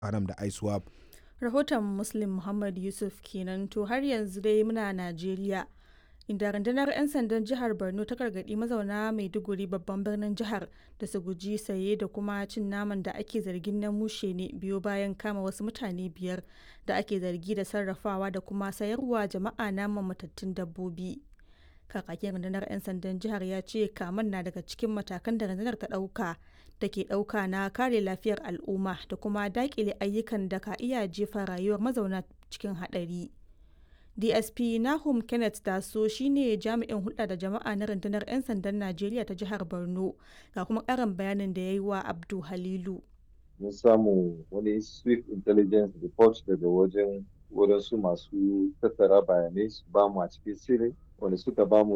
haram da iswap rahoton muslim muhammad yusuf kenan to har yanzu dai muna najeriya inda rundunar 'yan sandan jihar borno ta gargaɗi mazauna maiduguri babban birnin jihar da su guji saye da kuma cin naman da ake zargin na mushe ne biyo bayan kama wasu mutane biyar da ake zargi da sarrafawa da kuma sayarwa jama'a naman matattun dabbobi kakakin rundunar 'yan sandan jihar ya ce kaman na daga cikin matakan da rundunar ta ɗauka da ke ɗauka na kare lafiyar al'umma da kuma daƙile ayyukan da ka iya jefa rayuwar mazauna cikin haɗari. dsp nahum kenneth taso shine jami'in hulɗa da jama'a na rundunar 'yan sandan najeriya ta jihar borno ga kuma ƙarin bayanin da ya yi wa abdu halilu mun samu wani swift intelligence report daga wajen wadansu masu tattara bayanai su ba mu a cikin sirri wanda suka ba mu